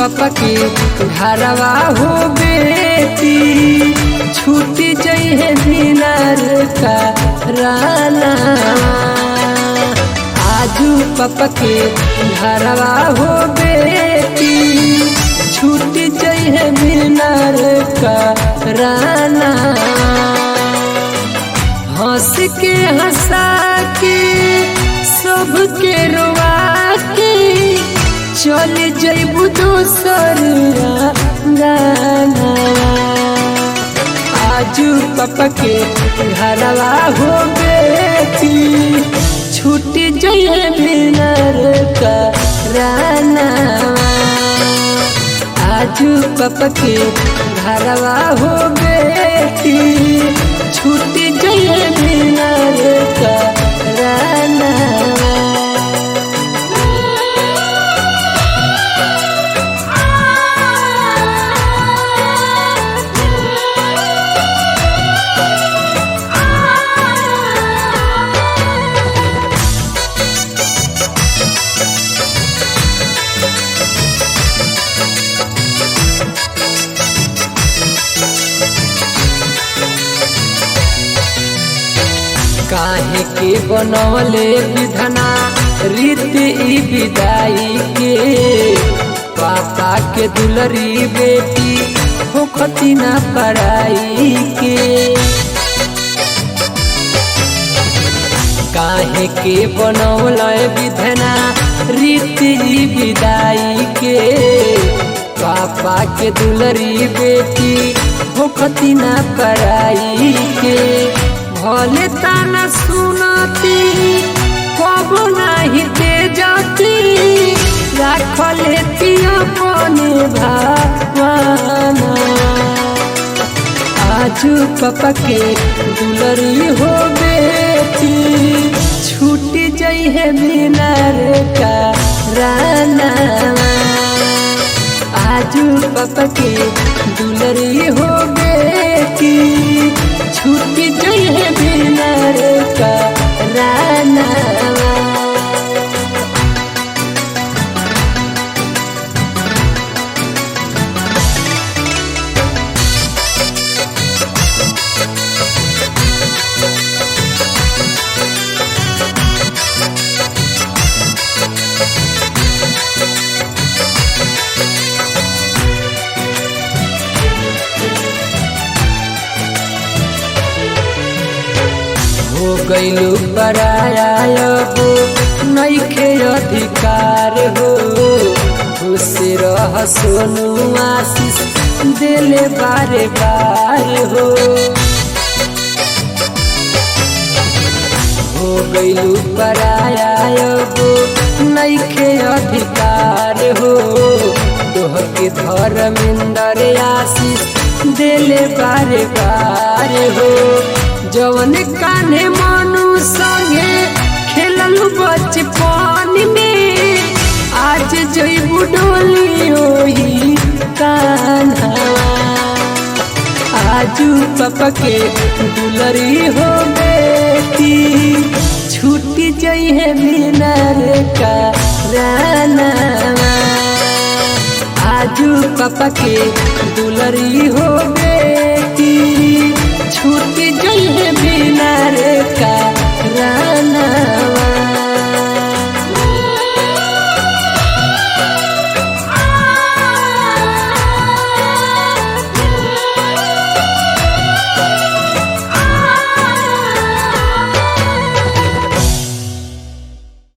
पापा के घरवा हो बेटी छूटी जइहे दिनार का राना आजू पापा के घरवा हो बेटी छूटी जइहे दिनार का राना हंस के हंसा के सबके रोवा के चल जैबू दोसर गाना आजू पापा के घरवा हो बेटी छूट जइए बिनर का राना आजू पापा के घरवा हो बेटी छूट जइए बिनर का राना काहे के बनवले विधना रीति ई विदाई के पापा के दुलरी बेटी होखती ना पढ़ाई के काहे के बनवल विधना रीति ई विदाई के पापा के दुलरी बेटी होखती ना पढ़ाई के भले ताना सुनती कब नाही दे जाती राख लेती अपने भावना आजू पापा के दुलरी हो बेटी छूट जई है बिनार का राना आजू पापा के दुलरी हो बेटी छूट गई है बिनर का राना हो गईलू पराया हो नईखे अधिकार हो खुश रह सोनू आशीष दिले बारे बार हो हो गईलू पराया हो नईखे अधिकार हो तोह के धर्मेंद्र आशीष दिले बारे बार हो जवन कान्हे मनु संगे खेलल बचपन में आज जईबू डोली ओही कान्हा आजू पापा के दुलरी हो बेटी छूटी जई है बिनर का राना आजू पापा के दुलरी हो बेटी छूट